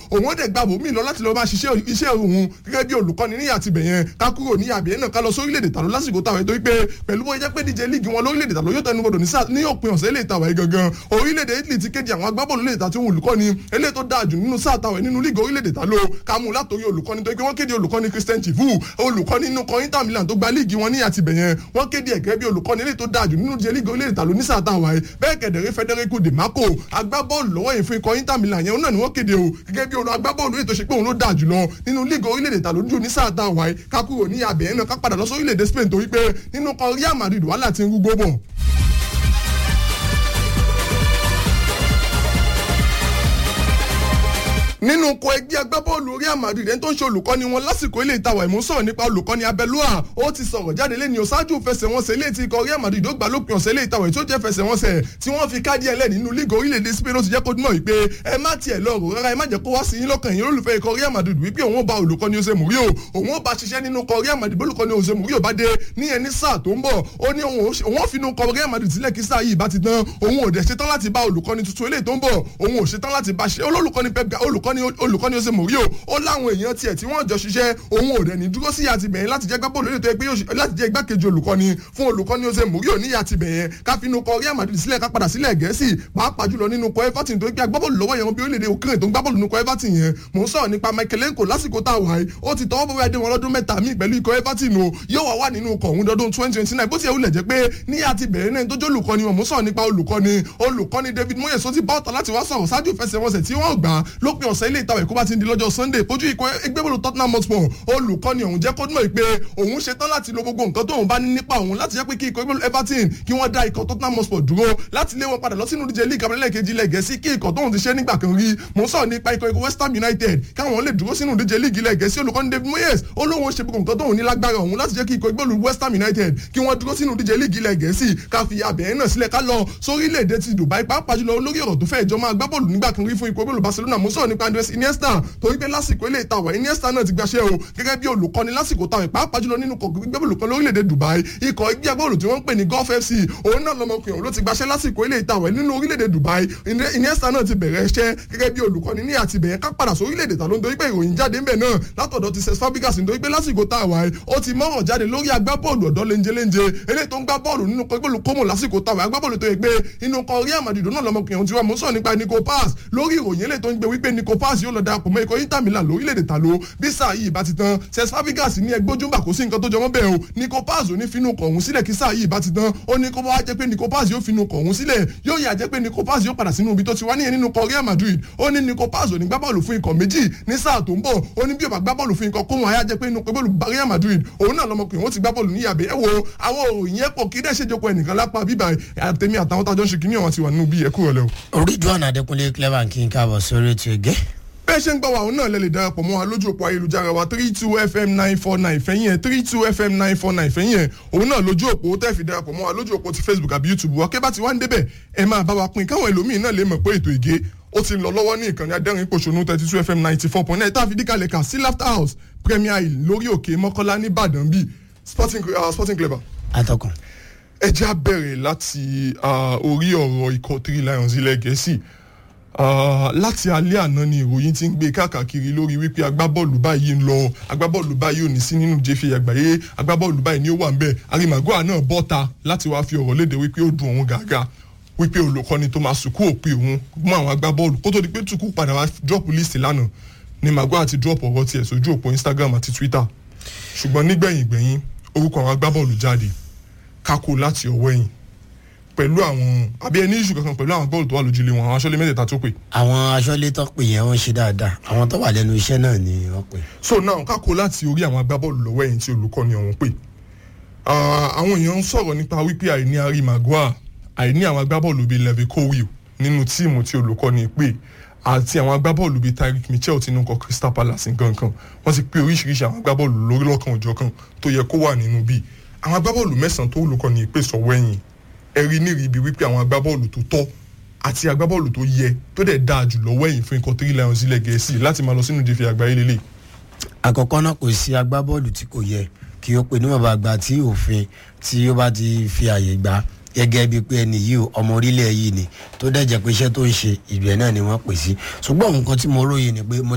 òun ó dẹ̀ gbà bòmí lọ láti lọ máa ṣiṣẹ́ iṣẹ́ òun gẹ́gẹ́ bí olùkọ́ni ní àtibẹ̀ yẹn ká kúrò ní àbí ẹ̀ náà ká lọ sórílẹ̀-èdè tàló lásìkò táwọn ètò wípé pẹ̀lú bóyá jẹ́ pé díje líìgì wọn lórílẹ̀-èdè tàló yóò tẹnu bọ̀dọ̀ ní òpin ọ̀sẹ̀ eléyìí tàwa yìí gangan orílẹ̀-èdè Italy ti kéde àwọn agbábọ́ọ̀lù lè ta tí wọn olùkọ́ni eléyìí tó dáa jù nínú sáà táwọn nínú líìgì orílẹ̀-èdè tàló ká mú látòrí olùkọ́ni tó yẹ pé wọ́n kéde olùkọ́ni Christian Chivu olùkọ́ni nínú kan Inter Milan tó gba líìgì wọn ní àtibẹ̀ yẹn wọ́n kéde ẹ̀gẹ́ bí olùkọ́ni eléyìí tó dáa jù nínú díje líìgì orílẹ̀-èdè tàló ní sáà táwa yìí bẹ́ẹ̀ kẹ̀dẹ̀rẹ́ Federico De Marco agbábọ́ọ̀lù lọ́wọ́ yìí fún ikọ̀ Inter Milan yẹn náà ni wọ́n kéde o gẹ́gẹ́ bí agbábọ́ọ̀lù ètò ṣe pé òun ló dáa jùlọ nínú líìgì orílẹ̀-èdè tàló jù ní sáà táwa yìí ká kúrò ní abẹ́ yẹn náà ká padà lọ sórílẹ̀-èdè Spain torí pé nínú kan Real Madrid wàhálà ti ń rúgbó bọ̀. nínú kọ ẹgbẹ́ agbábọ́ọ̀lù Real Madrid ẹni tó ń ṣe olùkọ́ni wọn lásìkò ilé ìtawà ìmú sọ̀rọ̀ nípa olùkọ́ni Abẹ́lúà ó ti sọ̀rọ̀ jáde lẹ́ni ọ̀ṣáájú fẹsẹ̀wọnsẹ̀ ilé tí ikọ̀ Real Madrid ó gbà lópin ọ̀sẹ̀ ilé ìtawà tí ó jẹ́ fẹsẹ̀wọnsẹ̀ tí wọ́n fi káàdì ẹlẹ́ nínú lígò orílẹ̀-èdè Spain ó ti jẹ́ kó dúnmọ̀ wípé ẹ má tiẹ̀ lọ rò rárá ẹ má jẹ́ kó wá sí yín lọ́kàn yín olùfẹ́ ikọ̀ Real Madrid wípé òun ó bá olùkọ́ni Jose Mourinho òun ó bá ṣiṣẹ́ nínú ikọ̀ Real Madrid olùkọ́ni Jose Mourinho bá dé ní ẹni sáà tó ń bọ̀ ó ní òun ó fi inú ikọ̀ Real Madrid sílẹ̀ kí sáà yìí bá ti tán òun ò dẹ̀ ṣetán láti bá olùkọ́ni tuntun eléyìí tó ń bọ̀ òun ò ṣetán láti bá ṣe olùkọ́ni Pep olùkọ́ni olùkọ́ni Jose Mourinho ó láwọn èèyàn tiẹ̀ tí wọ́n jọ ṣiṣẹ́ òun ò dẹ̀ ní dúró sí àti bẹ̀yẹn láti jẹ́ gbábọ́ọ̀lù lórí ètò ẹgbẹ́ láti jẹ́ igbákejì olùkọ́ni fún olùkọ́ni Jose Mourinho ní àti bẹ̀yẹn ká fi inú kọ Real Madrid sílẹ̀ ká padà sílẹ̀ Gẹ̀ẹ́sì pàápàá jùlọ nínú kọ Everton tó gbé agbábọ́ọ̀lù lọ́wọ́ yẹn bí orílẹ̀-èdè Ukraine tó ń gbábọ́ọ̀lù nínú kọ Everton yẹn mò ń sọ̀rọ̀ nípa Michaelenko lásìkò tá a wà yìí ó ti tọwọ́ bọ́wọ́ adé wọn lọ́dún mẹ́ta míì pẹ̀lú ikọ̀ Everton o yóò wá wà nínú ikọ̀ òun dọdún twenty twenty nine bó ti yẹ wulẹ̀ jẹ́ pé ní àti bẹ̀rẹ̀ náà tó jẹ́ olùkọ́ni wọn mò ń sọ̀rọ̀ nípa olùkọ́ni olùkọ́ni David Moyes ó ti bá ọ̀tọ̀ láti wá sọ̀rọ̀ ṣáájú ìfẹsẹ̀wọnsẹ̀ tí wọ́n gbà lópin ọ̀sẹ̀ ilé ìtawẹ̀ kó bá ti di lọ́jọ́ Sunday kojú ikọ̀ ẹgbẹ́bọ̀lù Tottenham Hotspur olùkọ́ni ọ̀hún jẹ́ kó mọ̀ pé òun ṣetán láti lo gbogbo nǹkan tóun bá ní nípa òun láti jẹ́ pé kí ikọ̀ ẹgbẹ́bọ̀lù Everton kí wọ́n dá ikọ̀ Tottenham Hotspur dúró láti lé wọn padà lọ sínú díje league abẹ́lẹ́ kejì ilẹ̀ gẹ̀ẹ́sì kí ikọ̀ tóun ti ṣe nígbà kan rí mò ń sọ̀rọ̀ nípa ikọ̀ ikọ̀ West Ham United káwọn lè dúró sínú díje league ilẹ̀ gẹ̀ẹ́sì olùkọ́ni David Moyes olóhùn ṣe gbogbo nǹkan tóun ní lágbára òun láti jẹ́ kí ikọ̀ ẹgbẹ́bọ̀lù West Ham United kí wọ́n dúró sínú díje league ilẹ̀ gẹ̀ẹ́sì ká fi abẹ́yẹn náà sílẹ̀ ká lọ sórílẹ̀-èdè ti Dubai pàápàá jùlọ lórí ọ̀rọ̀ tó fẹ́ ìjọ máa gbá bọ́ọ̀lù nígbà kan rí fún ikọ̀ ẹgbẹ́bọ̀lù Barcelona mò ń sọ̀rọ̀ nípa Andres Iniesta torí pé lásìkò ilé ìtawà Iniesta náà ti gbaṣẹ́ o gẹ́gẹ́ bí olùkọ́ni lásìkò táwọn pàápàá jùlọ nínú kọ̀ọ̀kan gbígbẹ́ olùkọ́ lórílẹ̀‐èdè Dubai ikọ̀ ẹgbẹ́ agbóhùn tí wọ́n ń pè ní Gulf FC òun náà lọmọkùnrin ló ti gbaṣẹ́ lásìkò ilé ìtawà nínú orílẹ̀‐èdè Dubai Iniesta náà ti bẹ̀rẹ̀ iṣẹ́ gẹ́gẹ́ bí olùkọ́ni ní àti bẹ̀yẹn ká padà sórílẹ̀‐èdè tà ló ń dorí pé ìròyìn jáde ńbẹ̀ náà látọ̀dọ̀ ti Cesc Fabregas nítorí pé lásìkò táwa ó ti mọ̀ràn jáde lórí agbábọ́ọ̀lù ọ̀dọ́ léńjeléńje eléyìí tó ń gbá bọ́ọ̀lù nínú kọ́gbọ́ọ̀lù kọ́mọ̀ lásìkò táwa agbábọ́ọ̀lù tó yẹ pé inú kan Real Madrid náà lọmọkùnrin tí wọ́n mú sọ nípa Nico Paz lórí ìròyìn eléyìí tó ń gbé wípé Nico Paz yóò lọ darapọ̀ mọ́ ikọ̀ Inter Milan lórílẹ̀‐èdè tà ló bí sáà yìí bá ti tán Cesc Fabregas ní ẹgbójúmbà kò sí nǹkan tó jọmọ́ bẹ́ẹ̀ o Nico Paz ò ní finú kọ̀ọ̀hún sílẹ̀ kí sáà yìí bá ti tán ó ní kó bá wá jẹ́ pé Nico Paz yóò finú kọ̀ọ̀hún sílẹ̀ yóò yà jẹ́ pé Nico Paz yóò padà sínú ibi tó ti wá níyẹn nínú kọ Real Madrid ó ní Nico Paz ò ní gbá bọ́ọ̀lù fún ikọ̀ méjì ní sáà tó ń bọ̀ ó ní bí ó bá gbá bọ́ọ̀lù fún ikọ̀ kóhun àyà jẹ́ pé inú pẹ́bọ́ọ̀lù Real Madrid òun náà lọmọkùnrin ó ti gbá bọ́ọ̀lù ní yàbẹ̀ ẹ wo àwọn òòyìn ẹ̀pọ̀ kí dẹ́ ṣèjọpọ̀ ẹnìkan lápá bíbá àtẹ̀mí àtàwọn tájọ́ ń ṣe kíní àwọn ti wà nínú bí ẹ̀kú rẹ̀ lẹ́wọ̀. Ridwan Adékúnlé clever kí n káàbọ̀ sórí ètò ẹ̀gẹ́ bẹ́ẹ̀ ṣe ń gbọ́ wa òun náà lè lè darapọ̀ mọ́ wa lójú òpó ayélujára wa three two fm nine four nine fẹ́yìn ẹ̀ three two fm nine four nine fẹ́yìn ẹ̀ òun náà lójú òpó tẹ́ fi darapọ̀ mọ́ wa lójú òpó ti facebook àbí youtube wa kẹ́ bá ti wá ń débẹ̀ ẹ máa bá wa pín káwọn ẹlòmíín náà lè mọ̀ pé ètò ìgé ó ti ń lọ lọ́wọ́ ní ìkànnì adẹ́rìn pòṣónú thirty two fm ninety four point nine tá a fi díkàlẹ̀ kà sí laughter house premier hill lórí òkè mọ́kọ́lá ní ìbàdàn bíi sporting uh, sporting clever. atọ́kùn. ẹ já bẹ̀rẹ̀ láti orí ọ̀rọ̀ ikọ̀ three lions ilẹ̀ gẹ̀ẹ́sì láti alẹ́ àná ni ìròyìn ti ń gbé káàkiri lórí wípé agbábọ́ọ̀lù báyìí ń lọ agbábọ́ọ̀lù báyìí ò ní sí nínú jẹ́fẹ̀ àgbáyé agbábọ́ọ̀lù báyìí ni ó wà ń bẹ̀ arimagoa náà bọ́ta láti wáá fi ọ̀rọ̀ léde wípé ó dùn òun gàgà wípé olùkọ́ni tó máa sùkú òpin òun mú àwọn agbábọ́ọ̀lù kó tó di pé tukú padà wá drop list lánàá ni magoa ti drop ọ̀rọ̀ tiẹ̀ sójú òpó Instagram àti Twitter ṣùgbọ́n nígbẹ̀yìn gbẹ̀yìn orúkọ àwọn agbábọ́ọ̀lù jáde kákó láti ọwọ́ ẹ̀yìn pẹ̀lú àwọn àbí ẹni ìṣù kankan pẹ̀lú àwọn bọ́ọ̀lù tó wà lójúlé wọn àwọn aṣọ́lé mẹ́tẹ̀ẹ̀ta tó pè. àwọn aṣọ́lé tó pè yẹn wọ́n ṣe dáadáa àwọn tó wà lẹ́nu iṣẹ́ náà ni wọ́n pè. so now kákó láti orí àwọn agbábọ́ọ̀lù lọ́wọ́ ẹ̀yìn tí olùkọ́ni ọ̀hún pè. àwọn èèyàn ń sọ̀rọ̀ nípa wípé àìní Harry Maguire àìní àwọn agbábọ́ọ̀lù bíi Levi Colwill nínú tíìmù tí olùkọ́ni pè àti àwọn agbábọ́ọ̀lù bíi Tyreek Mitchell tí inú kọ Crystal Palace nǹkan wọ́n ti pè oríṣiríṣi àwọn agbábọ́ọ̀lù lórí lọ́kàn òjọ̀kan tó yẹ kó wà nínú bíi àwọn agbábọ́ọ̀lù mẹ́sàn-án tó olùkọ́ni pè sọ̀wọ́ ẹ̀yìn ẹ̀rí ní ibi wípé àwọn agbábọ́ọ̀lù tó tọ́ àti agbábọ́ọ̀lù tó yẹ tó dẹ̀ dáa jù lọ́wọ́ ẹ̀yìn fún ikọ̀ three lions ilẹ̀ gẹ̀ẹ́sì láti máa lọ sínú ìdíje àgbáyé lélẹ̀. àkọ́kọ́ náà kò sí agbábọ́ọ̀lù tí kò yẹ kí ó pe níwọ̀nba àgbà tí òfin tí ó bá ti fi àyè gbà gẹ́gẹ́ bíi pé ẹni yìí ọmọ orílẹ̀ yìí ni tó dẹ̀ jẹ́ pé iṣẹ́ tó ń ṣe ìlú ẹ̀ náà ni wọ́n pè sí ṣùgbọ́n nǹkan tí mo róye ni pé mo